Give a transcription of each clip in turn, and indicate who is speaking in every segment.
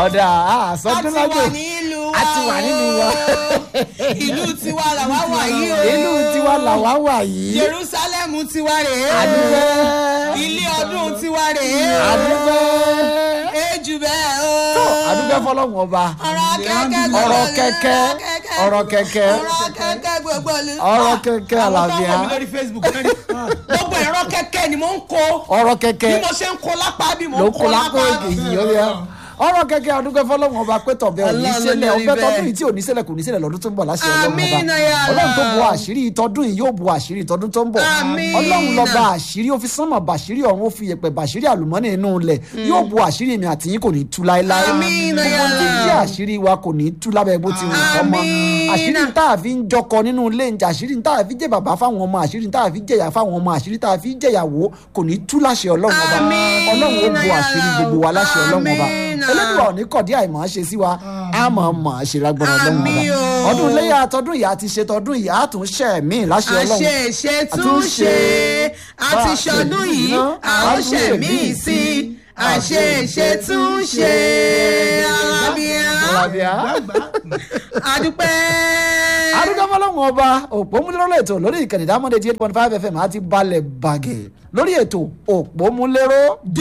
Speaker 1: ọ̀dà
Speaker 2: a
Speaker 1: àsọdún
Speaker 2: ti
Speaker 1: lájò
Speaker 2: wà nílùú wa
Speaker 1: a ti wà nínú wa
Speaker 2: ìlú tiwa làwa wà yìí o
Speaker 1: ìlú tiwa làwa wà yìí
Speaker 2: jerusalem tiwa rèé
Speaker 1: àdúgbẹ́
Speaker 2: ilé ọdún tiwa rèé o
Speaker 1: àdúgbẹ́
Speaker 2: ejù bẹ́ẹ̀ o
Speaker 1: àdúgbẹ́ fọlọ́run ọba
Speaker 2: ọ̀rọ̀ kẹ́kẹ́ gbogbo
Speaker 1: ọ̀rọ̀
Speaker 2: ìlú,
Speaker 1: kẹ́kẹ́ ọ̀rọ̀ kẹ́kẹ́
Speaker 2: ọ̀rọ̀ kẹ́kẹ́ gbogbo ìlú.
Speaker 1: ọ̀rọ̀ kẹ́kẹ́
Speaker 2: àwọn tó ń
Speaker 1: àlàáfíà
Speaker 2: wọ̀ mí lórí facebook náà ni gbogbo ẹ̀rọ kẹ́kẹ́ ni mò ń kó
Speaker 1: ọ̀rọ̀
Speaker 2: bí
Speaker 1: kẹ́kẹ́
Speaker 2: mo ṣe ń kó lápá bí mo
Speaker 1: ló
Speaker 2: ń
Speaker 1: kó
Speaker 2: kó
Speaker 1: lápò
Speaker 2: lápá
Speaker 1: èyí ó yẹ ọ̀rọ̀ kẹ́kẹ́ àdúgbẹ́ fọlọ́run ọba pé tọ̀bẹ̀ òní
Speaker 2: Ọlọ́run
Speaker 1: ṣẹlẹ̀
Speaker 2: ló ní
Speaker 1: ọbẹ̀
Speaker 2: bẹ́ẹ̀.
Speaker 1: tọdún yìí tí òní ṣẹlẹ̀ kò ní ṣẹlẹ̀ lọ́dún tó ń bọ̀ láṣẹ ọlọ́run ọba
Speaker 2: Àmín ya Allah.
Speaker 1: ọlọ́run tó bu àṣírí tọdún yìí yóò bu àṣírí tọdún tó ń bọ̀
Speaker 2: Àmín.
Speaker 1: ọlọ́run lọ bá àṣírí ó fi sánmọ̀ bàṣírí ọ̀run ó fi yẹ̀pẹ̀ bàṣírí àlùmọ́nì inú ilẹ̀ yóò bu àṣírí mi àti yín kò ní tú láéláé
Speaker 2: Àmín ya
Speaker 1: gbogbo tí
Speaker 2: Allah.
Speaker 1: jẹ́ àṣírí wa kò ní tú lábẹ́ bó ti wù kọ́ mọ́
Speaker 2: Àmín.
Speaker 1: àṣírí tá a fi ń jọkọ nínú ilé ń jà àṣírí tá a fi jẹ́ bàbá fáwọn ọmọ àṣírí tá a fi jẹ̀yà fáwọn ọmọ àṣírí tá a fi jẹ̀yàwó kò ní tú láṣẹ ọlọ́run ọba
Speaker 2: Àmín.
Speaker 1: ọlọ́run ó bu àṣírí gbogbo wa láṣẹ ọlọ́run ọba
Speaker 2: Àmín.
Speaker 1: elédùn ọ̀ ní kọ̀dí àìmọ̀ ṣe sí wa a mọ̀ mọ̀ ṣe lágbára ọlọ́run ọba
Speaker 2: Àmín o.
Speaker 1: ọdún iléyà tọdún ìyá ti ṣe tọdún ìyá tún ṣẹ̀ mí láṣẹ ọlọ́run
Speaker 2: àṣe ṣe tún ṣe àti ṣọdún yìí àwọn ṣe míì sí àṣe ṣe tún ṣe alábíà
Speaker 1: Alábíà.
Speaker 2: adúpẹ́.
Speaker 1: adúgbò fọlọ́run ọba òpómúlérò ètò lórí ìkànnì dámọ́dé eight point five fm àti balẹ̀ bàgẹ́ lórí ètò òpómúlérò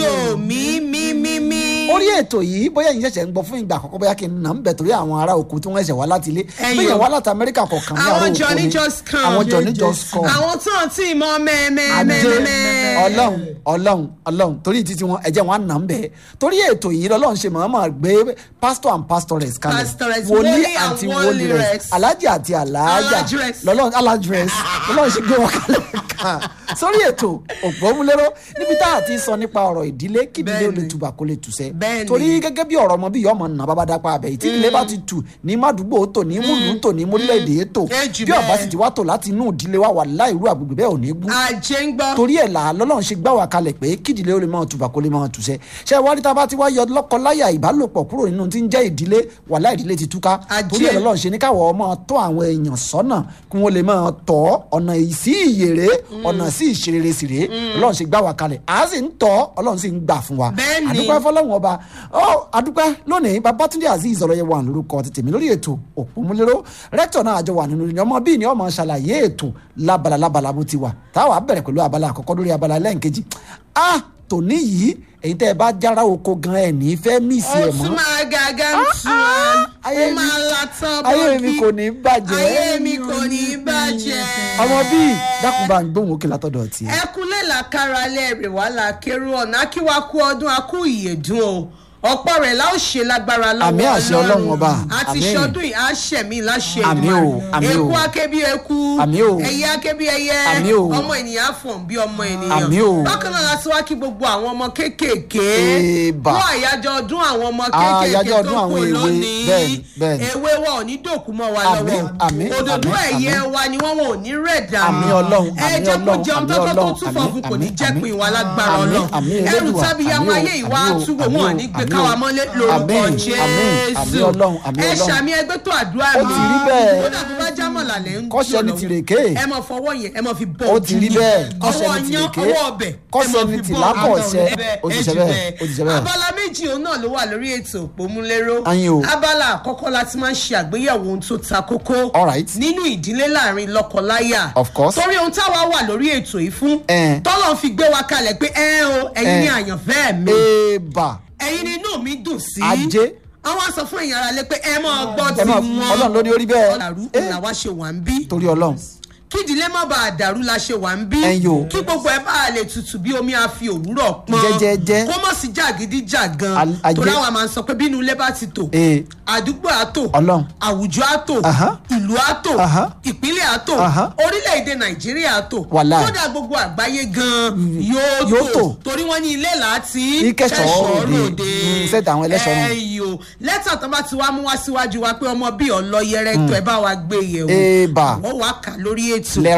Speaker 2: dòmí mímímí.
Speaker 1: orí ètò yìí bóyá yìí ṣẹ̀ṣẹ̀ ń gbọ́ fún ìgbà àkọ́kọ́ bóyá kí n nà ń bẹ̀ torí àwọn ará òkú tí wọ́n ṣẹ̀ṣẹ̀ wá láti ilé
Speaker 2: Ẹ̀yin
Speaker 1: bóyá
Speaker 2: o.
Speaker 1: wá láti amẹ́ríkà kọ̀ọ̀kan ní àárọ̀
Speaker 2: àwọn
Speaker 1: òkú
Speaker 2: johnny
Speaker 1: ni
Speaker 2: just come.
Speaker 1: àwọn johnny just come
Speaker 2: àwọn tó ń tì mọ́
Speaker 1: adé
Speaker 2: mẹ́ẹ̀mẹ́ẹ̀mẹ́ẹ̀mẹ́.
Speaker 1: ọlọ́run ọlọ́run ọlọ́run torí títí wọn ẹ̀jẹ̀ wọn á nà ń bẹ̀ torí ètò yìí lọ́lọ́run ṣe mọ̀ọ́mọ̀ gbé pastor and pastoress kalẹ̀
Speaker 2: Pastoress,
Speaker 1: wòlíì
Speaker 2: wòlíì
Speaker 1: àti
Speaker 2: and
Speaker 1: wòlíì rẹ̀
Speaker 2: wòlírex.
Speaker 1: alájà àti alájà
Speaker 2: Aladress.
Speaker 1: lọ́lọ́run aladress lọ́lọ́run ṣe gbé wọn kalẹ̀ kan sórí ètò òpómúlérò níbi tá a ti sọ nípa ọ̀rọ̀ ìdílé kí ìdílé ó lè
Speaker 2: Bẹ́ẹ̀ni.
Speaker 1: tùbà kó lè tùsẹ́
Speaker 2: Bẹ́ẹ̀ni.
Speaker 1: torí gẹ́gẹ́ bí ọ̀rọ̀ ọmọ bí ọmọ nà bàbá dápá abẹ yìí tí ilé bá ti tù ní mádùúgbò tò ní múlùú tò ní mórílẹ̀-èdè tò
Speaker 2: Ẹ jù
Speaker 1: bí ọba
Speaker 2: bẹ́ẹ̀.
Speaker 1: sì ti wá tò láti inú ìdílé wa wà láìrú àgbègbè bẹ́ẹ̀ ò ní gún
Speaker 2: àjẹ́ ń gbọ́.
Speaker 1: torí ẹ̀ là lọ́lọ́run ṣe gbá wa kalẹ̀ pé kídìlé ó lè máa tùbà kó lè máa tùsẹ́ ṣé wá rí tá a bá ti wá yọ lọ́kọ-láyà ìbálòpọ̀ kúrò nínú tí ń jẹ́ ìdílé wàhálà ìdílé ti túká
Speaker 2: Ajé.
Speaker 1: torí ẹ̀ lọ́lọ́run ṣe ní káwọ́ ọmọ tọ́ àwọn èèyàn sọ́nà kí wọ́n lè máa tọ́ ọ̀nà sí ìyèrè ọ̀nà sí ìṣerere sì rèé ọlọ́run ṣe gbá wa kalẹ̀ à á sì ń tọ́ ọlọ́run sì ń gbà fún wa
Speaker 2: Bẹ́ẹ̀ni.
Speaker 1: àdúpẹ́ fọlọ́run ọba ó àdúpẹ́ lónìí babatunde azeez ọlọ́yẹ wà lórúkọ ti tèmi lórí ètò òpómúléró rẹ́tọ̀ náà àjọ wà nínú ọmọ bíi ni ọmọ ṣàlàyé ètò lábala lábala bó ti wà táwa bẹ̀rẹ̀ pẹ̀lú abala àkọ́kọ́ lórí abala lẹ́ǹkejì ah tòní yìí èyí tẹ́ ẹ bá jára oko gan ẹ̀ ní fẹ́ mísì
Speaker 2: ó
Speaker 1: ẹ̀ mọ́
Speaker 2: tún máa gàgà ń tu ọ́
Speaker 1: ayé
Speaker 2: ó
Speaker 1: mi-
Speaker 2: máa la tán
Speaker 1: ayé
Speaker 2: bọ́ọ̀kì
Speaker 1: mi kò ní bàjẹ́
Speaker 2: ayé mi kò ní bàjẹ́.
Speaker 1: ọmọ bíi dákun bá ń gbóhùn òkè látọ̀dọ̀ tiẹ̀.
Speaker 2: ẹkúnlẹ̀ làkàrà lẹ́rìí wà lákèrú ọ̀nà akíwákú ọdún akú ìyèdún o ọ̀pọ̀ rẹ̀ la ó ṣe lágbára lọ́wọ́
Speaker 1: Àmín àṣẹ Ọlọ́run ọba.
Speaker 2: àti
Speaker 1: Àmín.
Speaker 2: ṣọdún yìí á ṣẹ̀mí láṣẹ
Speaker 1: Àmín o, àmín o.
Speaker 2: eku akébí eku
Speaker 1: Àmín o.
Speaker 2: ẹyẹ akébí ẹyẹ
Speaker 1: Àmín o.
Speaker 2: ọmọ ènìyàn á fọ̀n bí ọmọ ènìyàn
Speaker 1: Àmín o.
Speaker 2: bákan náà láti wá kí gbogbo àwọn ọmọ kéékèèké
Speaker 1: Èèbà.
Speaker 2: fún àyájọ́ ọdún àwọn ọmọ
Speaker 1: Àyájọ́
Speaker 2: kéékèèké
Speaker 1: ọdún
Speaker 2: tó
Speaker 1: àwọn
Speaker 2: kù
Speaker 1: èwe.
Speaker 2: lónìí
Speaker 1: Bẹ́ẹ̀ni, bẹ́ẹ̀ni.
Speaker 2: ewé wa ò ní dòkú mọ́ wa
Speaker 1: Àmín,
Speaker 2: lọ́wọ́
Speaker 1: àmín,
Speaker 2: òdòdó
Speaker 1: àmín,
Speaker 2: ẹ̀yẹ
Speaker 1: àmín.
Speaker 2: wa ni wọ́n wọn ò ní rẹ̀ dànù
Speaker 1: Àmín Ọlọ́run,
Speaker 2: ẹ
Speaker 1: àmín
Speaker 2: jẹ́ kó
Speaker 1: Ọlọ́run,
Speaker 2: jẹun
Speaker 1: àmín
Speaker 2: tọ́kọ́ tó
Speaker 1: Ọlọ́run,
Speaker 2: tún
Speaker 1: àmín,
Speaker 2: fọ̀fun kò ní
Speaker 1: àmín,
Speaker 2: jẹ́
Speaker 1: àmín.
Speaker 2: pin ìwà lágbára
Speaker 1: Àmín,
Speaker 2: ọlọ́run
Speaker 1: àmín,
Speaker 2: ẹrù
Speaker 1: Elédùà,
Speaker 2: tábí
Speaker 1: àmín o,
Speaker 2: yamayé ìwà
Speaker 1: àmín o,
Speaker 2: àtúwò
Speaker 1: àmín
Speaker 2: wọn
Speaker 1: o,
Speaker 2: ní gbé
Speaker 1: àmín
Speaker 2: káwa
Speaker 1: o.
Speaker 2: mọ́lé lórúkọ
Speaker 1: Àmín, àmín,
Speaker 2: jésù
Speaker 1: àmín Ọlọ́run, àmín
Speaker 2: ẹ
Speaker 1: Ọlọ́run.
Speaker 2: ṣàmì ẹgbẹ́ tó àdúrà
Speaker 1: Ó ti rí bẹ́ẹ̀.
Speaker 2: kódà tó bá jámọ̀ lálẹ́ ń
Speaker 1: Kọ́ṣẹ́ ni
Speaker 2: jò lọ́wọ́.
Speaker 1: tìrèké.
Speaker 2: ẹ mọ̀ fọwọ́ yẹn ẹ mọ̀ fi bọ́
Speaker 1: ó
Speaker 2: ojú
Speaker 1: ti rí
Speaker 2: yín.
Speaker 1: bẹ́ẹ̀ kọ́sẹ̀
Speaker 2: ọwọ́
Speaker 1: ní
Speaker 2: yán
Speaker 1: tìrèké
Speaker 2: ọwọ́ ọbẹ̀ ẹ
Speaker 1: kọ́sẹ̀
Speaker 2: mọ̀
Speaker 1: ní
Speaker 2: fi bọ́
Speaker 1: tìlápọ̀ ọ̀sẹ̀
Speaker 2: abẹ́
Speaker 1: ó ti
Speaker 2: ẹ
Speaker 1: ṣe
Speaker 2: jù
Speaker 1: bẹ́ẹ̀ ó ti ṣe bẹ́ẹ̀.
Speaker 2: abala méjì òun náà ló wà lórí ètò òpómúléró
Speaker 1: Ayin o.
Speaker 2: abala àkọ́kọ́ láti máa ń ṣe àgbéyẹ̀wò ohun tó ta kókó
Speaker 1: All right.
Speaker 2: nínú ìdílé láàrin lọ́kọ-láyà
Speaker 1: Of course.
Speaker 2: torí ohun táwa wà lórí ètò yìí fún
Speaker 1: Eh.
Speaker 2: tọ́lọ́ fi gbé wa kalẹ̀ pé ẹ o ẹ̀yin
Speaker 1: Eh.
Speaker 2: ni àyànfẹ́ mi
Speaker 1: èèbà
Speaker 2: ẹ̀yin ni inú mi dùn sí
Speaker 1: Ajé.
Speaker 2: àwọn sọ fún èèyàn ara lé pé ẹ máa gbọ́
Speaker 1: ẹ
Speaker 2: tí
Speaker 1: máa
Speaker 2: wọn
Speaker 1: ọlọ́run ló ní orí bẹ́ẹ̀
Speaker 2: ọ̀làrú
Speaker 1: Eh,
Speaker 2: làwa ṣe wà ń bí
Speaker 1: torí ọlọ́run
Speaker 2: kí ìdílé má bàa dàrú la ṣe wà ń bí
Speaker 1: Ẹ̀yin o.
Speaker 2: kí gbogbo ẹ bá lè tutù bí omi àfi òwúrọ̀ pọn
Speaker 1: Jẹ́jẹ́jẹ́.
Speaker 2: kó mọ̀ sí jàgídíjàgan
Speaker 1: Al- ajé.
Speaker 2: torí àwọn máa ń sọ pé bínú ilé bá ti tò
Speaker 1: ee
Speaker 2: àdúgbò àtò
Speaker 1: Ọlọ́run.
Speaker 2: àwùjọ àtò
Speaker 1: Aha.
Speaker 2: ìlú àtò
Speaker 1: Aha.
Speaker 2: ìpínlẹ̀ àtò
Speaker 1: Aha.
Speaker 2: orílẹ̀-èdè nàìjíríà àtò
Speaker 1: Wàláì.
Speaker 2: kódà gbogbo àgbáyé gan yóò
Speaker 1: Yóò
Speaker 2: tò
Speaker 1: tò.
Speaker 2: torí wọ́n ní ilé láti
Speaker 1: Ìkẹ́ṣọ̀ọ́ òde. Mm, sẹ́tà àwọn ẹlẹ́ṣọ̀ọ́ nù.
Speaker 2: ẹ̀yọ́ lẹ́tà tó bá ti wá mú wá síwájú wa pé ọmọ bíi ọlọ́yẹrẹ tó ẹ bá wa gbé yẹ̀ wò
Speaker 1: Èèbà.
Speaker 2: wọ́n wá kà lórí ètò
Speaker 1: lẹ́rọ̀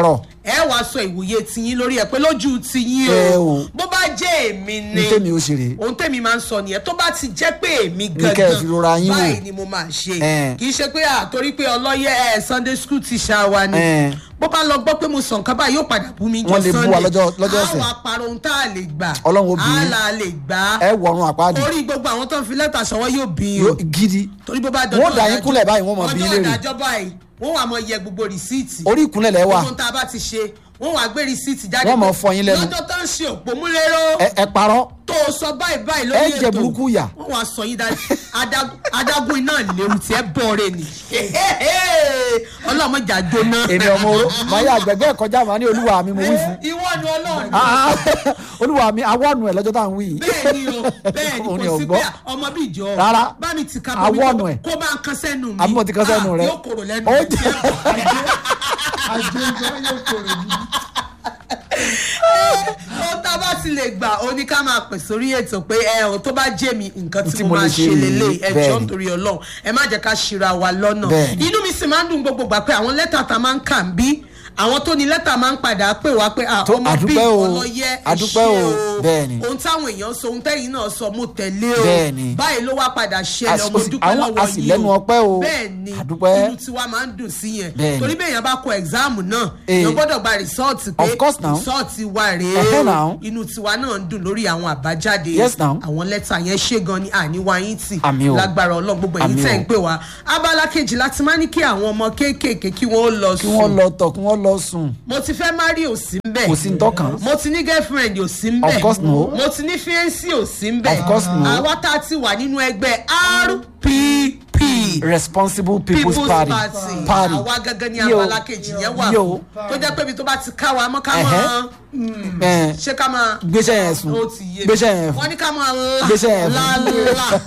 Speaker 2: ẹ wàá sọ ìwòye tiyín lórí ẹ pé lójú tiyín
Speaker 1: Ẹ
Speaker 2: o
Speaker 1: o.
Speaker 2: bó bá jẹ́ èmi ni
Speaker 1: ní tèmi ó ṣe rèé
Speaker 2: ohun tèmi máa ń sọ nìyẹn tó bá ti jẹ́ pé èmi
Speaker 1: kẹ́ ẹ fi rora yín wò.
Speaker 2: báyìí ni mo máa ṣe
Speaker 1: Ẹ.
Speaker 2: kì í ṣe pé àtorí pé ọlọ́yẹ ẹ sunday school ti ṣá wa ni
Speaker 1: Ẹ.
Speaker 2: bó bá lọ gbọ́ pé mo sọ nǹkan báyìí yóò padà bú mi jọ
Speaker 1: Wọ́n lè bú wa lọ́jọ́- lọ́jọ́ ọ̀sẹ̀.
Speaker 2: àwọn àparò ohun tá a lè gbà
Speaker 1: Ọlọ́run ó bí yín.
Speaker 2: á là lè gbà
Speaker 1: ẹ wọ̀run àpáàdì
Speaker 2: orí gbogbo àwọn tó ń fi lẹ́tà ṣọwọ́ yóò bí yín o
Speaker 1: Yóò- gidi
Speaker 2: torí bó bá dọjọ́
Speaker 1: Wọ́n dà yín
Speaker 2: ìdájọ́-
Speaker 1: kúnlẹ̀ báyìí, wọ́n mọ̀ bí yín
Speaker 2: ọjọ́
Speaker 1: léèrè.
Speaker 2: ìdájọ́ báyìí wọ́n wà mọ yẹ gbogbo rìsíìtì
Speaker 1: orí ìkúnlẹ̀ lẹ́ wà
Speaker 2: gbogbo tá a bá ti ṣe wọ́n wà gbé rìsíìtì jáde
Speaker 1: Wọ́n mọ̀
Speaker 2: pé
Speaker 1: fọ yín lẹ́nu.
Speaker 2: lọ́jọ́ tó ń ṣe òpómúlérò
Speaker 1: ẹ ẹ parọ́
Speaker 2: tó o sọ báyìí báyìí lórí
Speaker 1: Ẹ
Speaker 2: ètò
Speaker 1: jẹ burúkú yà.
Speaker 2: wọ́n wá sọ yín dájú adágún- adágún iná léwu tí ẹ bọ̀ọ̀rẹ̀ ni ọlọ́mọjà jóná.
Speaker 1: èmi ọmọ oró màáyà àgbẹ̀gbẹ́ kọjá màá ní olúwa mi mo wí fún
Speaker 2: ìwọ ni ọlọ́run
Speaker 1: Ah, ah, olúwa mi awọ́nu ẹ̀ lọ́jọ́ tá à ń wí yìí
Speaker 2: bẹ́ẹ̀ ni o bẹ́ẹ̀ ni
Speaker 1: Òun ni
Speaker 2: kò sí
Speaker 1: ọ̀gbọ́n.
Speaker 2: pé ọmọ bíi ìjọ
Speaker 1: Rárá.
Speaker 2: bá mi ti ka
Speaker 1: Awọ́
Speaker 2: bọ̀
Speaker 1: ọ̀nù
Speaker 2: mi
Speaker 1: ẹ̀.
Speaker 2: kó bá ń kan sẹ́nu mi
Speaker 1: Àbí mo ti kan sẹ́nu
Speaker 2: Ah,
Speaker 1: rẹ.
Speaker 2: yóò kòrò lẹ́nu
Speaker 1: Ó
Speaker 2: mi.
Speaker 1: jẹ́-
Speaker 2: ó tá a bá ti lè gbà ó ní ká máa pè sórí ètò pé ẹ ò tó bá jẹ́ mi nǹkan tí
Speaker 1: Tí
Speaker 2: mo
Speaker 1: mo
Speaker 2: máa
Speaker 1: lè ṣe
Speaker 2: ṣe
Speaker 1: rèé.
Speaker 2: lélẹ̀ ẹ
Speaker 1: Bẹ́ẹ̀ni.
Speaker 2: jọ́ nítorí ọlọ́run ẹ má jẹ́ ká ṣíra wa lọ́nà
Speaker 1: Bẹ́ẹ̀ni.
Speaker 2: inú mi sì máa ń dùn gbogbo gbà pé àwọn lẹ́tà tá a máa ń kà ń bí àwọn tó ní lẹ́tà máa ń padà pè wá pé ah,
Speaker 1: Tó-
Speaker 2: ọmọ bíi
Speaker 1: àdúpẹ́ o,
Speaker 2: ọlọ́yẹ ẹ
Speaker 1: àdúpẹ́
Speaker 2: ṣé
Speaker 1: o, bẹ́ẹ̀ni.
Speaker 2: ohun táwọn èèyàn sọ ohun tẹ́yìn náà sọ mo tẹ̀lé o
Speaker 1: Bẹ́ẹ̀ni.
Speaker 2: báyìí ló wá padà ṣẹlẹ̀
Speaker 1: Às-
Speaker 2: ọmọ
Speaker 1: ó sì-
Speaker 2: dúpẹ́
Speaker 1: àwọn
Speaker 2: lọ́wọ́
Speaker 1: a sì
Speaker 2: yín
Speaker 1: lẹ́nu ọpẹ́ o.
Speaker 2: bẹ́ẹ̀ni
Speaker 1: Àdúpẹ́.
Speaker 2: inú tiwa máa ń dùn sí yẹn
Speaker 1: Bẹ́ẹ̀ni.
Speaker 2: torí bẹ́ẹ̀ yẹn bá kọ ẹ̀gzáàmù náà
Speaker 1: Eh.
Speaker 2: èèyàn gbọ́dọ̀ gba rìsọ́ọ̀tì pé
Speaker 1: Of course now.
Speaker 2: rìsọ́ọ̀tì wa
Speaker 1: Ẹhẹ́
Speaker 2: rèé
Speaker 1: now.
Speaker 2: inú tiwa náà ń dùn lórí àwọn àbájáde
Speaker 1: Yes now.
Speaker 2: àwọn lẹ́tà yẹn ṣé gan ni àníwá yín tì
Speaker 1: Àmì o.
Speaker 2: lágbára ọlọ́run gbogbo èyí
Speaker 1: Àmì
Speaker 2: tẹ̀
Speaker 1: o.
Speaker 2: ń pè wá abala kejì láti máa ní kí àwọn ọmọ kéékèèké kí wọ́n ó lọ
Speaker 1: kí wọ́n
Speaker 2: sùn
Speaker 1: lọ tọ̀ kí wọ́n lọ sùn
Speaker 2: mo ti fẹ́ má rí òsì ń bẹ̀
Speaker 1: kò sí ní tọ́kàn
Speaker 2: mo ti ní girlfriend ò sí ń bẹ̀
Speaker 1: Of course no.
Speaker 2: mo ti ní fiancé ò sí ń bẹ̀
Speaker 1: Of course no.
Speaker 2: àwa tá a ti wà nínú ẹgbẹ́ rpp
Speaker 1: responsible people's,
Speaker 2: people's
Speaker 1: party
Speaker 2: party
Speaker 1: party
Speaker 2: àwa gangan ní
Speaker 1: Yo.
Speaker 2: abala kejì yẹn wà
Speaker 1: Yo.
Speaker 2: fún tó jẹ́ pé ibi tó bá ti ká wa mọ́ ká
Speaker 1: Ẹ̀hẹ́.
Speaker 2: mọ́ mm,
Speaker 1: Ẹ̀,
Speaker 2: ṣé ká máa
Speaker 1: gbéṣẹ́ yẹn sùn
Speaker 2: ó ti yé mi.
Speaker 1: gbéṣẹ́ yẹn fún
Speaker 2: wọ́n ní ká máa
Speaker 1: Gbéṣẹ́ yẹn
Speaker 2: la
Speaker 1: fún.
Speaker 2: la la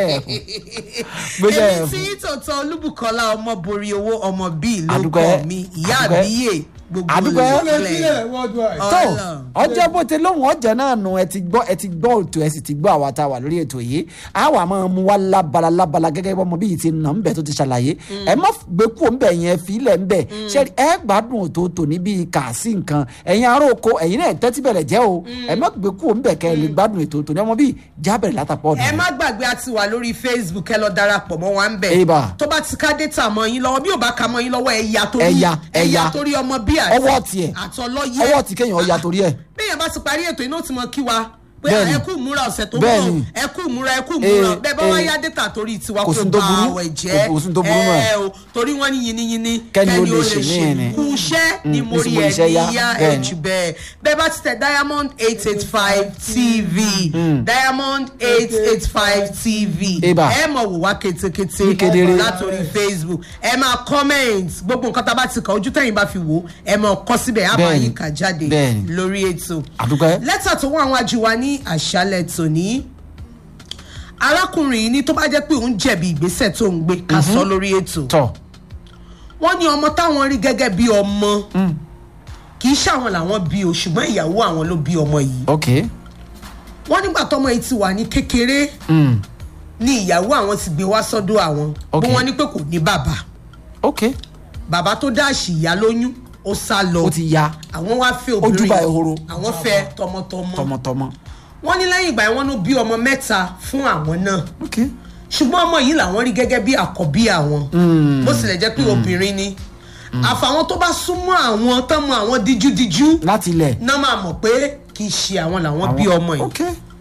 Speaker 1: Gbéṣẹ́ yẹn
Speaker 2: èmi
Speaker 1: fún.
Speaker 2: tí tòótọ́ olúbùkọ́lá ọmọ borí owó ọmọ bíi ló
Speaker 1: Àdúpẹ́.
Speaker 2: kọ́ mi ìyá
Speaker 1: Àdúpẹ́.
Speaker 2: àbíyè gbogbo
Speaker 1: Àdúpẹ́.
Speaker 2: olùkílẹ̀
Speaker 1: tó ọjọ́ bó ti lóhùn ọjà náà nù ẹ ti gbọ́ ẹ ti gbọ́ òtò ẹ sì ti gbọ́ àwa tá a wà lórí ètò yìí a wà máa mú wa lábala lábala gẹ́gẹ́ bí ọmọ bíi ti nà ń bẹ̀ tó ti ṣàlàyé ẹ má gbé kúrò ń bẹ̀ yẹn fílẹ̀ ń bẹ̀ ṣe ẹ gbádùn òtòótò níbi kà sí nǹkan ẹ̀yin ará oko ẹ̀yin náà tẹ́tí bẹ̀rẹ̀ jẹ́ o ẹ má gbé kúrò ń bẹ̀ kẹ́ ẹ lè gbádùn ètò ní ọmọ bíi jábẹ̀rẹ̀ látàpọ̀
Speaker 2: ẹ
Speaker 1: ọ̀dọ̀
Speaker 2: má gbàgbé a ti wà lórí facebook ẹ lọ darapọ̀ mọ́ wa ń bẹ̀
Speaker 1: Eba.
Speaker 2: tó bá ti ká data mọ́ yín lọ́wọ́ bí ò bá ka mọ́ yín lọ́wọ́ ẹ̀yà torí
Speaker 1: Ẹ̀yà, ẹ̀yà.
Speaker 2: ẹ̀yà torí ọmọ bí àti
Speaker 1: ọwọ́ tiẹ̀
Speaker 2: àtọlọ́yẹ
Speaker 1: ọwọ́ tí kéèyàn ọya torí ẹ̀
Speaker 2: bẹ́ẹ̀ bá ti parí ètò iná tí mo kí wa pé
Speaker 1: Bẹ́ẹ̀ni.
Speaker 2: ẹ kú ìmúra ọ̀sẹ̀ tó
Speaker 1: Bẹ́ẹ̀ni.
Speaker 2: mọ̀ ẹ kú ìmúra ẹ kú ìmúra
Speaker 1: Eh,
Speaker 2: bẹ́ẹ̀ bá wá
Speaker 1: eh.
Speaker 2: yá data torí tiwa
Speaker 1: Kò
Speaker 2: kó
Speaker 1: sí ní tó
Speaker 2: bá
Speaker 1: burú.
Speaker 2: àwẹ̀ jẹ́
Speaker 1: Kò sí ní tó burú náà.
Speaker 2: ẹ o torí wọ́n ní yiniyini
Speaker 1: Kẹ́ni ó lè ṣe ní ẹni.
Speaker 2: kú iṣẹ́ ni
Speaker 1: Mm,
Speaker 2: mo
Speaker 1: ní
Speaker 2: rí
Speaker 1: sì mo
Speaker 2: ẹ
Speaker 1: iṣẹ́ yá.
Speaker 2: níyà ẹ
Speaker 1: Bẹ́ẹ̀ni.
Speaker 2: jù bẹ́ẹ̀ bẹ́ẹ̀ bá ti tẹ diamond eight eight five tv diamond eight eight five tv
Speaker 1: Eba.
Speaker 2: ẹ mọ̀ wò wá ketekete
Speaker 1: Ní kedere.
Speaker 2: látòrí facebook ẹ máa comment gbogbo nǹkan tá a bá ti kàn ojú tẹ̀yìn bá fi wò ẹ máa kọ síbẹ̀ á máa
Speaker 1: Bẹ́ẹ̀ni.
Speaker 2: yín kà jáde
Speaker 1: Bẹ́ẹ̀ni.
Speaker 2: lórí ètò
Speaker 1: àdúpẹ́
Speaker 2: lẹ́tà tó wọ́n àwọn ajíwa ní àṣálẹ̀ tòní arákùnrin yìí ní tó bá jẹ́ pé òun jẹ̀bi ìgbésẹ̀ tó ń gbé ká sọ lórí ètò
Speaker 1: tọ̀
Speaker 2: wọ́n ní ọmọ táwọn rí gẹ́gẹ́ bí ọmọ kì í ṣàwọn làwọn bí o ṣùgbọ́n ìyàwó àwọn ló bí ọmọ yìí
Speaker 1: ok
Speaker 2: wọ́n nígbà tọmọ yìí ti wà ní kékeré
Speaker 1: mm.
Speaker 2: ní ìyàwó àwọn ti gbé wá sọ́dọ̀ àwọn bí
Speaker 1: Ok.
Speaker 2: wọ́n ní pé kò ní bàbá
Speaker 1: ok
Speaker 2: bàbá tó dáàṣì ìyá lóyún ó sá lọ
Speaker 1: ó ti ya
Speaker 2: àwọn wá fẹ́ obìnrin
Speaker 1: Ojúbà ehoro.
Speaker 2: àwọn fẹ́ tọmọtọmọ
Speaker 1: tọmọtọmọ
Speaker 2: wọ́n ní lẹ́yìn ìgbà yẹn wọ́n ló bí ọmọ mẹ́ta fún àwọn náà
Speaker 1: ok
Speaker 2: ṣùgbọ́n ọmọ yìí làwọn rí gẹ́gẹ́ bí àkọ́bí àwọn bó tilẹ̀ jẹ́ pé obìnrin ni àfàwọn tó bá súnmọ́ àwọn tán mọ àwọn díjúdíjú
Speaker 1: láti ilẹ̀
Speaker 2: náà máa mọ̀ pé kì í ṣe àwọn làwọn bí ọmọ yìí
Speaker 1: ok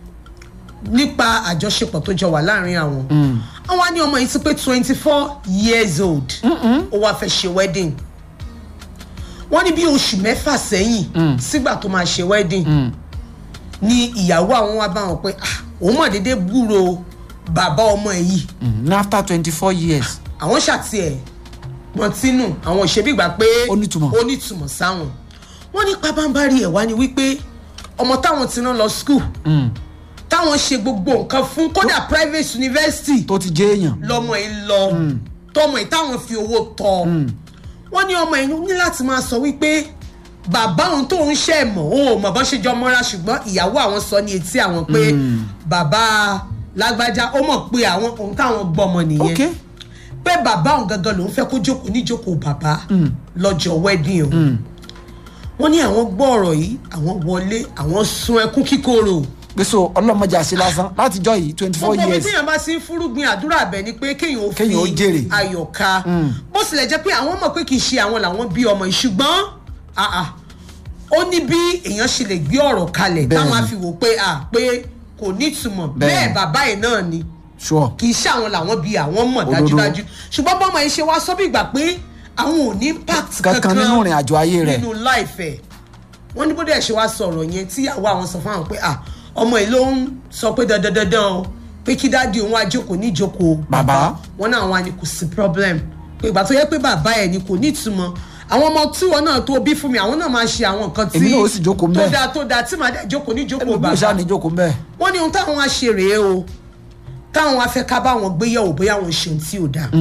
Speaker 2: nípa àjọṣepọ̀ tó jọ wà láàrin àwọn àwọn á ní ọmọ yìí ti pé twenty four years old ó wá fẹ́ ṣe wedding wọ́n ní bí oṣù mẹ́fà sẹ́yìn sígbà tó máa ṣe wedding ni ìyàwó àwọn wá bá wọn pé "Ah, òun mọ̀ déédéé gbúrò bàbá ọmọ ẹ̀ yìí
Speaker 1: Mm, after twenty four years
Speaker 2: àwọn ṣàti ẹ̀ wọ́n tínú àwọn òṣèbígbà pé
Speaker 1: Ó nítumọ̀.
Speaker 2: ó nítumọ̀ sáwọn wọ́n ní pabambari ẹ̀ wá ni wípé ọmọ táwọn ti rán lọ school táwọn ṣe gbogbo nǹkan fún kódà private university
Speaker 1: tó ti jẹ́ èèyàn
Speaker 2: lọmọ yìí lọ tọmọ yìí táwọn fi owó tọ wọ́n ní ọmọ yìí ní láti máa sọ wípé bàbá òun tó ń ṣe mọ̀ òun ò mọ̀ bọ́n ṣe jọ mọ́ra ṣùgbọ́n ìyàwó àwọn sọ ní etí àwọn pé bàbá lágbájá ó mọ̀ pé àwọn òun táwọn gbọ́mọ nìyẹn
Speaker 1: ok
Speaker 2: pé bàbá òun gangan lòún fẹ́ kó jókòó níjókòó bàbá lọ́jọ́ wedding o wọ́n ní àwọn gbọ́ ọ̀rọ̀ yìí àwọn wọlé àwọn sun ẹkún kíkorò
Speaker 1: gbèsò ọlọ́mọdé àṣẹ lásán látijọ́ yìí twenty four
Speaker 2: gbogbo ibi
Speaker 1: years
Speaker 2: tí èèyàn bá sí ń fúrúgbìn àdúrà bẹ̀ ni pé kéèyàn ó fi
Speaker 1: Kéèyàn ó jèrè.
Speaker 2: ayọ̀ka bó tilẹ̀ jẹ́ pé àwọn mọ̀ pé kì í ṣe àwọn làwọn bí ọmọ yìí ṣùgbọ́n ah, ah, ó ní bí èèyàn ṣe lè gbé ọ̀rọ̀ kalẹ̀
Speaker 1: Bẹ́ẹ̀ni.
Speaker 2: táwọn á fi wò pé ah, pé kò ní ìtumọ̀
Speaker 1: Bẹ́ẹ̀ni.
Speaker 2: bẹ́ẹ̀ bàbá ẹ̀ náà ni
Speaker 1: sure
Speaker 2: kì í ṣe àwọn làwọn bí àwọn mọ̀
Speaker 1: Òdodo.
Speaker 2: dájúdájú ṣùgbọ́n bọ́mọ yìí ṣe wá sọ bí ìgbà pé àwọn ò ní impact
Speaker 1: kankan
Speaker 2: kankan
Speaker 1: nínú ìrìn àjò ayé rẹ̀
Speaker 2: nínú láìfẹ́ wọ́n ní bó dẹ̀ ṣe wá sọ̀rọ̀ yẹn tí àwa àwọn sọ fún àwọn pé ah ọmọ yìí ló ń sọ pé dandan dandan o pé kí dáàdi òun àjókòó ní ìjókòó
Speaker 1: Bàbá.
Speaker 2: wọn náà wà ní kò sí problem pé ìgbà tó yẹ pé bàbá ẹ̀ ni kò ní ìtumọ̀ àwọn ọmọ tí wọn náà tó bí fún mi àwọn náà máa ṣe àwọn nǹkan tí
Speaker 1: Èmi náà ó sì jókòó ńbẹ̀.
Speaker 2: tó dáa tó dáa tí màá dẹ̀ jókòó ní ìjókòó
Speaker 1: ẹlòmíì
Speaker 2: bàbá
Speaker 1: ṣáà ní jókòó mbẹ́
Speaker 2: wọ́n ní ohun táwọn á ṣe rèé o táwọn á fẹ́ ká bá wọn gbéyàwó bóyá wọn ṣe ohun tí ò dáa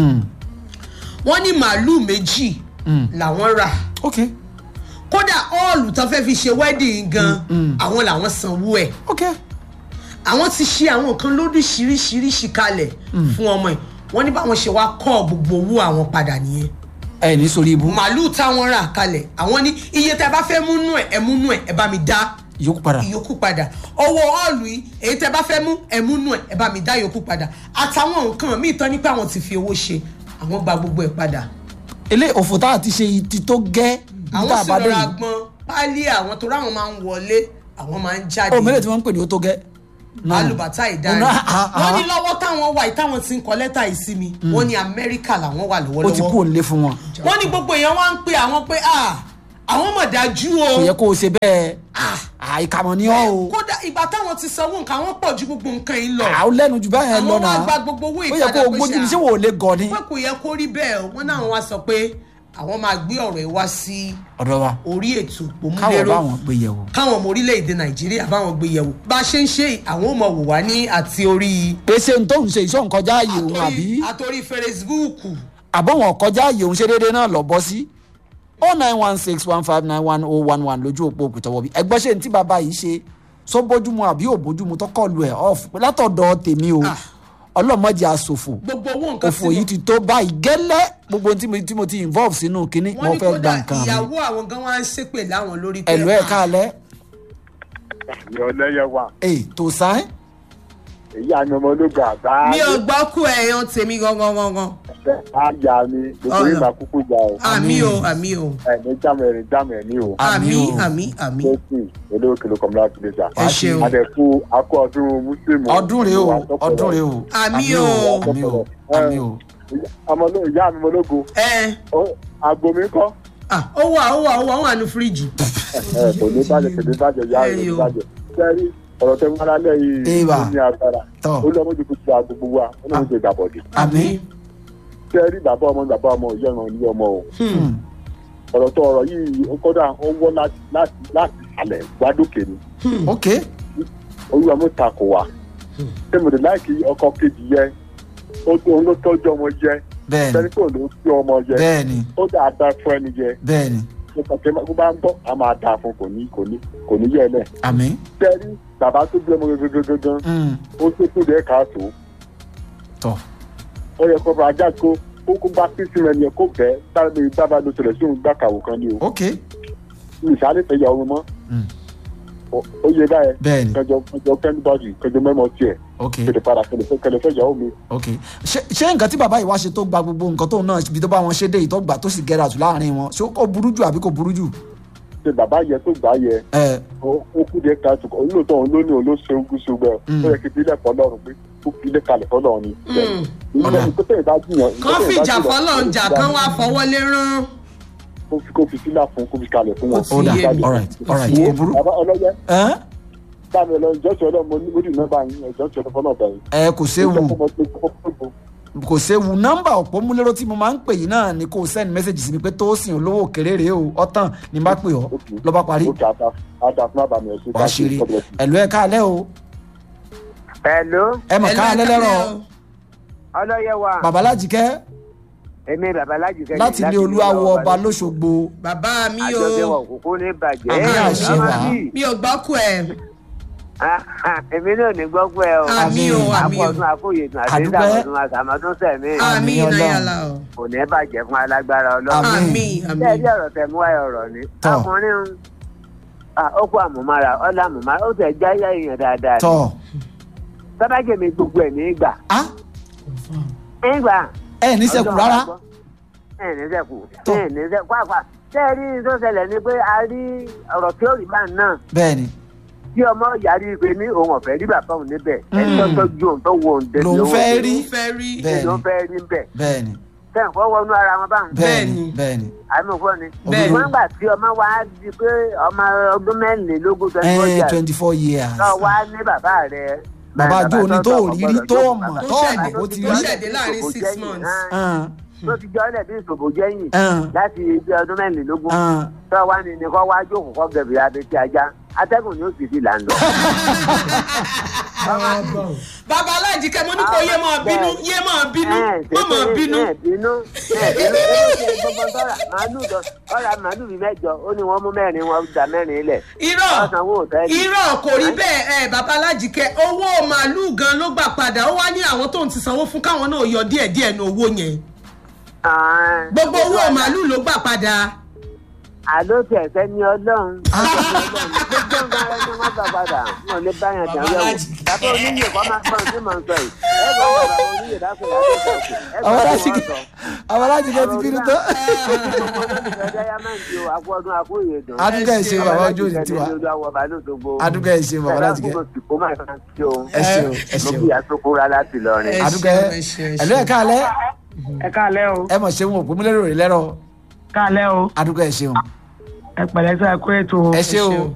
Speaker 2: wọ́n ní màálù méjì làwọn rà
Speaker 1: ok
Speaker 2: kódà ọ́ọ̀lù tó fẹ́ fi ṣe wedding gan àwọn làwọn sanwó ẹ̀
Speaker 1: ok
Speaker 2: àwọn ti ṣe àwọn nǹkan lóríṣiríṣiríṣi kalẹ̀ fún ọmọ ẹ̀ wọ́n ní báwọn ṣe wá kọ́ gbogbo owó àwọn padà nìyẹn
Speaker 1: ẹ ní sórí ibú
Speaker 2: màálù táwọn rà kalẹ̀ àwọn ní iye tẹ́ bá fẹ́ múnú ẹ̀ ẹ̀ múnú ẹ̀ ẹ̀ bá mi dá
Speaker 1: yòókù padà
Speaker 2: ìyókù padà owó ọ́ọ̀lù yìí èyí tẹ́ bá fẹ́ mú ẹ̀ múnú ẹ̀ ẹ̀ bá mi dá ìyókù padà àtàwọn nǹkan míì tán ní pé àwọn ti fi owó ṣe àwọn gba gbogbo ẹ̀ padà
Speaker 1: ilé òfò tá a ti ṣe ti tó gẹ́ ibi tá
Speaker 2: àwọn
Speaker 1: a
Speaker 2: sì
Speaker 1: bá dé
Speaker 2: lọ́ra
Speaker 1: yìí
Speaker 2: gbọ́n pálí àwọn tó ráwọn máa ń wọlé àwọn máa ń jáde
Speaker 1: ó mẹ́lẹ̀ tí wọ́n ń pè ní ó tó gẹ́ náà nù.
Speaker 2: alùbátà ìdáyà
Speaker 1: Ọ̀nà, ah, ah.
Speaker 2: wọ́n ní lọ́wọ́ táwọn wà yìí táwọn ti ń kọ lẹ́tà yìí sí mi wọ́n ní amẹ́ríkà làwọn wà
Speaker 1: ó ti kú
Speaker 2: lọ́wọ́lọ́wọ́
Speaker 1: òǹlé fún wọn
Speaker 2: wọ́n ní gbogbo èèyàn wá ń pe àwọn pé ah àwọn mọ̀ dájú o
Speaker 1: kò yẹ kó o ṣe bẹ́ẹ̀
Speaker 2: Ah.
Speaker 1: àìkàmọ̀ ni ọ́ o
Speaker 2: kódà ìgbà táwọn ti sanwó nǹkan àwọn pọ̀ ju gbogbo nǹkan yìí lọ
Speaker 1: àwọn lẹ́nu jù báyẹn lọ
Speaker 2: àwọn
Speaker 1: náà
Speaker 2: wá gba gbogbo owó
Speaker 1: ó yẹ
Speaker 2: ìpadà
Speaker 1: kó o
Speaker 2: pé
Speaker 1: gbójú ní
Speaker 2: ṣá-
Speaker 1: ṣé wò ó lè gọ ni
Speaker 2: pé kò yẹ kó rí bẹ́ẹ̀ o wọ́n náà wá sọ pé àwọn máa gbé ọ̀rọ̀ ẹ̀ wá sí
Speaker 1: ọ̀dọ̀ wa
Speaker 2: orí ètò
Speaker 1: káwọ̀
Speaker 2: òmùlérò
Speaker 1: báwọn gbé yẹ̀wò
Speaker 2: káwọn ọmọ orílẹ̀-èdè nàìjíríà báwọn gbé yẹ̀wò bá a ṣe ń ṣe àwọn ò mọ̀ wò wá ní àti orí
Speaker 1: pèsè n tó ń ṣe ìṣó nkọjá ààyè òun àbí
Speaker 2: àtòrí fèrèsibúùkù
Speaker 1: àbọ̀wọ̀n kọjá ààyè òun ṣe déédéé náà lọ bọ́ sí oh nine one six one five nine one oh one one lójú òpó òkùtọ̀wọ̀ bí ẹgbẹ́ ṣe ní tí bàbá yìí ṣe sọ bójúmu àbí ò bójúmu tó kọlu ẹ̀ off látọ̀dọ̀ tèmi o
Speaker 2: Ah.
Speaker 1: ọlọ́mọdé àsòfò
Speaker 2: gbogbo owó nǹkan
Speaker 1: òfò yìí ti tó báyìí gẹ́lẹ́ gbogbo ohun tí mo- tí mo ti involve sínú kínní
Speaker 2: wọ́n
Speaker 1: mo
Speaker 2: ní
Speaker 1: fẹ́ gba
Speaker 2: kódà
Speaker 1: nǹkan mi
Speaker 2: ìyàwó àwọn gan wá ń ṣépè láwọn lórí pé
Speaker 1: ẹ̀lú ẹ̀
Speaker 2: ah,
Speaker 1: káalẹ́
Speaker 3: ìrọ̀lẹ́ yẹn wà
Speaker 1: ẹ̀ tó sáyẹn
Speaker 3: èyí àná ọmọ ológun àbá
Speaker 2: mi ò gbọ́ kú ẹ̀yàn tèmi gangan gangan
Speaker 3: àyà mi gbogbo
Speaker 2: Ọ̀nà.
Speaker 3: yìí máa kúkú jà o
Speaker 2: àmì o àmì o
Speaker 3: ẹ̀mí jámù ẹ̀rín jámù ẹ̀mí o
Speaker 2: àmì
Speaker 1: Àmì o.
Speaker 2: àmì àmì
Speaker 3: jésù olówó kìlọ̀ kọ̀ọ̀mù láti lè jà
Speaker 2: Ẹ ṣeun.
Speaker 3: adẹ̀kú akọ ọdún mùsùlùmí
Speaker 1: ọdún rèé o ọdún rèé o
Speaker 2: Àmì o.
Speaker 1: àmì o àmì o
Speaker 3: ọmọ ológun ìyá mi ológun
Speaker 2: ẹ
Speaker 3: àgbo mi kọ́
Speaker 2: ah, ó wà ó wà ó wà ó wà ní fíríjì
Speaker 3: ẹ kò ní bàjẹ́ kò ní bàjẹ́ ìyá mi
Speaker 2: Ẹ
Speaker 3: kò ní
Speaker 2: yo.
Speaker 3: bàjẹ́ sẹ́rí ọ̀rọ̀ tẹ́ wọn lálẹ́ yìí
Speaker 1: Eva.
Speaker 3: ó ní agbára
Speaker 1: Tọ́.
Speaker 3: ó lọ́mọ jù kú ti àgbogbo wa ó lọ́mọ jù ìgbàbọ̀dì
Speaker 1: àmì
Speaker 3: sẹ́rí bàbá ọmọ bàbá ọmọ ìyá ọmọ ní ọmọ o
Speaker 2: Hmm.
Speaker 3: ọ̀rọ̀ tó ọ̀rọ̀ yìí ó kọ́dà ó wọ́ láti láti láti ìsàlẹ̀ gbádùkè ni
Speaker 1: ok
Speaker 3: olúwa mú takò wá ṣé mo lè láìkí ọkọ kejì yẹ ó tó òun ló tọ́jú ọmọ yẹ
Speaker 1: bẹ́ẹ̀ni
Speaker 3: sẹ́ni tó ló tí ọmọ yẹ
Speaker 1: bẹ́ẹ̀ni
Speaker 3: ó dáa dá fún ẹni yẹ
Speaker 1: bẹ́ẹ̀ni
Speaker 3: nípa pé bó bá ń bọ̀ á máa dáa fún kò ní kò ní kò ní yẹ lẹ̀
Speaker 1: àmì
Speaker 3: sẹ́ni bàbá tó bí ọmọ gangan
Speaker 1: mm,
Speaker 3: ó tó tó dẹ́ káàtó
Speaker 1: tọ́
Speaker 3: ó yẹ kó bá ajá kó ó kó bá pín sí ẹni yẹ kó bẹ́ẹ̀ sáré sábà ló tẹ̀lẹ̀ sí òun gbà kàwé kan ní o
Speaker 1: ok
Speaker 3: ìsàlẹ̀ fẹ́ yà ọmọ mọ́
Speaker 1: Mm.
Speaker 3: Ó- ó yẹ báyẹn
Speaker 1: bẹ́ẹ̀ni
Speaker 3: kẹjọ kẹjọ kẹ́ńdíbọ̀dì kẹjọ mẹ́mọ́ tiẹ̀
Speaker 1: ok
Speaker 3: kẹlẹ padà kẹlẹ fẹ́ kẹlẹ fẹ́ yàwó mi.
Speaker 1: ok ṣé ṣé nǹkan tí bàbá yìí wá ṣe tó gba gbogbo nǹkan tóun náà ibi tó bá wọn ṣe dé yìí tó gbà tó sì gẹ́ra jù láàrin wọn ṣé ó burú jù àbí kò burú jù
Speaker 3: ṣe bàbá yẹ tó gbà yẹ
Speaker 1: ẹ
Speaker 3: ó ó kú díẹ̀ káàtó olóòótọ́ òun ló ní òun ló ṣe ogún ṣe gbẹ
Speaker 1: Mm.
Speaker 3: ó yẹ kí ìbílẹ̀ fọlọ́run pé ó fi ilé kalẹ̀ fọlọ́run ni.
Speaker 2: Mm.
Speaker 1: Ọ̀dà.
Speaker 3: ìgbésẹ̀ ìbá jiyàn.
Speaker 2: kán fìjà fọlọ́n jà kán wá fọwọ́ lé rán
Speaker 3: kó fi kó fi sílà fún kó fi kalẹ̀ fún wọn.
Speaker 2: Ó ti
Speaker 1: ó dà
Speaker 2: yé mi.
Speaker 1: alright alright
Speaker 2: Yé.
Speaker 1: kò burú
Speaker 3: bàbá ọlọ́yẹ
Speaker 1: ẹ
Speaker 3: bámi ọlọ́yẹ jọ́sọ̀ ọlọ́run mo ní mo dì nọ́mbà yín jọ́sọ̀ ọlọ́run fọlọ́ ọ̀bẹ yín.
Speaker 1: ẹ kò séwu kò séwu nọ́mbà òpómúléró tí mo máa ń pè yín náà ni kò send message sí mi pé tó sìn olówó òkèrè rèé o ọ̀tàn ní bá pè ọ́ ló bá parí
Speaker 3: ó kà á ta á ta fún àbàmì ẹ̀sìn
Speaker 1: wàá ṣeré ẹ̀lú ẹ̀ káalẹ́ o
Speaker 4: Hello,
Speaker 1: ẹ mọ̀ káalẹ́ lẹ́rọ̀
Speaker 4: ọlọ́yẹ wa,
Speaker 1: babaláji kẹ́
Speaker 4: èmi babaláji kẹ́yìn
Speaker 1: láti ilé olúwawo ọba lóṣogbo
Speaker 2: bàbá mi
Speaker 4: Àjọṣe
Speaker 2: o
Speaker 4: wọn kúkú ní bàjẹ́.
Speaker 1: Àmì àṣẹ
Speaker 4: Màmá
Speaker 1: wà.
Speaker 4: mi,
Speaker 2: mi ò gbọ́ kú ẹ
Speaker 4: èmi náà ní gbọ́ pé ẹ o
Speaker 2: àmì o àmì o
Speaker 4: àpọ̀tún àkóyèdùn àti
Speaker 1: Àdúpẹ́.
Speaker 4: ìdàgbàsún àtàmọ́dún sẹ̀mí
Speaker 2: àmì
Speaker 1: Ọlọ́run.
Speaker 2: ìnáyàlá o
Speaker 4: kò ní bàjẹ́ fún alágbára ọlọ́run.
Speaker 1: Àmín.
Speaker 2: àmì àmì
Speaker 4: bẹ́ẹ̀ bí ọ̀rọ̀ tẹ̀ mú wáyé ọ̀rọ̀ ni.
Speaker 1: Tọ́.
Speaker 4: ọkùnrin ń ah, ó kó àmúmára ọ̀là àmúmára ó tẹ̀ já yá èèyàn dáadáa. ni.
Speaker 1: tọ́
Speaker 4: sábàjẹ́ mi gbogbo ẹ̀ ní ìgbà.
Speaker 1: a
Speaker 4: ìgbà.
Speaker 1: ẹ ní sẹ́kù rárá
Speaker 4: ẹ ní sẹ́kù
Speaker 1: Tọ́.
Speaker 4: ẹ ní sẹ́kù pàápàá. tẹ́ ẹ rí tó ṣẹlẹ̀ ni pé a rí ọ̀rọ̀ tí ó rí bá náà
Speaker 1: bẹ́ẹ̀ ni
Speaker 4: tí ọmọ yarí pé ní òun ọ̀fẹ́ rí bàbá òun níbẹ̀ ẹni tó
Speaker 1: Mm.
Speaker 4: tọ́jú òun tó wo òun dé
Speaker 1: Lòun fẹ́ rí.
Speaker 2: ló fẹ́ rí
Speaker 1: Bẹ́ẹ̀
Speaker 4: ló
Speaker 1: ni.
Speaker 4: fẹ́ rí bẹ̀.
Speaker 1: bẹ́ẹ̀ ni
Speaker 4: tẹ̀ ń fọwọ́nú ara wọn báwọn.
Speaker 1: bẹ́ẹ̀ ni
Speaker 2: Bẹ́ẹ̀ ni.
Speaker 1: bẹ́ẹ̀ ni
Speaker 4: àmọ̀fọ́ ni.
Speaker 2: Bẹ́ẹ̀ ni.
Speaker 4: wọ́n gbà tí ọmọ wa di pé ọmọ ọdún mẹ́rìnlélógún twenty four
Speaker 1: ẹ
Speaker 4: years
Speaker 1: twenty four years
Speaker 4: náà wá ní bàbá rẹ̀.
Speaker 1: bàbá jó ni tó rí rí tó mọ̀
Speaker 2: tó
Speaker 1: tó
Speaker 2: ṣẹ̀dẹ̀
Speaker 1: mọ̀ bó ti
Speaker 2: tó
Speaker 1: rí
Speaker 2: ṣẹ̀dẹ̀ láàrin six months.
Speaker 1: Ẹn,
Speaker 4: tó ti jọ́ ọ́lẹ̀ bí ìṣòbò jẹ́yìn
Speaker 1: ẹn,
Speaker 4: láti ibi ọdún mẹ́rìnlélógún
Speaker 1: ẹn.
Speaker 4: tó wá ní ní kọ́ wá jókòó kọ́ gẹ̀bì abẹ́tí ajá atẹ́gùn ni ó sì fi là ń lọ.
Speaker 2: bàbá aláìjíkẹ́ mo ní kó yé máa bínú yé máa bínú má máa bínú
Speaker 4: ẹ bínú ẹ bínú ẹ ṣe gbogbo tọ́ra màálù dọ ọ̀rà màálù bíi mẹ́jọ ó ní wọ́n mú mẹ́rin wọn dà mẹ́rin lẹ̀
Speaker 2: irọ́
Speaker 4: ọ̀sánwó òtẹ́ẹ̀lì.
Speaker 2: irọ́ kò rí bẹ́ẹ̀ ẹ bàbá alájíkẹ́ owó màálùú gan ló gbà padà ó wá ní àwọn tó ń ti sanwó fún káwọn náà yọ díẹ̀díẹ̀ ní owó yẹn gbogbo owó màálùú ló gbà padà
Speaker 4: àló tí ẹ̀fẹ́ ní ọlọ́run gbogbo ń bá ẹni wọn gbà padà wọn lè bá yàn dàn yẹ̀wò bàbá oníyè kọ́ máa gbọ́n tí mò ń sọ yìí ẹ gbọ́ bàbá oníyè dákun láti sọ̀kù ẹ
Speaker 1: àwọn
Speaker 4: gbọ́
Speaker 1: alájí
Speaker 4: tí wọ́n sọ.
Speaker 1: àwọn alájí kẹ́ ti bínú tó. adúgbò ẹ̀ ṣe bàbá ojú òní tiwa adúgbò ẹ̀ ṣe bàbá alájí kẹ́ ẹ ṣe o ẹ ṣe
Speaker 4: mo
Speaker 1: o
Speaker 4: kí asokora láti lọrin.
Speaker 2: Ẹ
Speaker 1: adúgbò ẹ̀
Speaker 2: ṣeun, ẹ ṣeun, ẹ
Speaker 1: ẹ̀lú ẹ̀ káalẹ́
Speaker 5: ẹ káalẹ́ o
Speaker 1: ẹ mọ̀ ṣe wọn òpó múlẹ́rọ̀ rẹ̀ lẹ́rọ̀
Speaker 5: káalẹ́ o
Speaker 1: adúgbò ẹ̀ ṣeun
Speaker 5: ẹ pẹ̀lẹ́ sọ ẹ kó ètò o.
Speaker 1: ẹ ṣe
Speaker 2: Ẹ ṣe
Speaker 1: o
Speaker 2: o.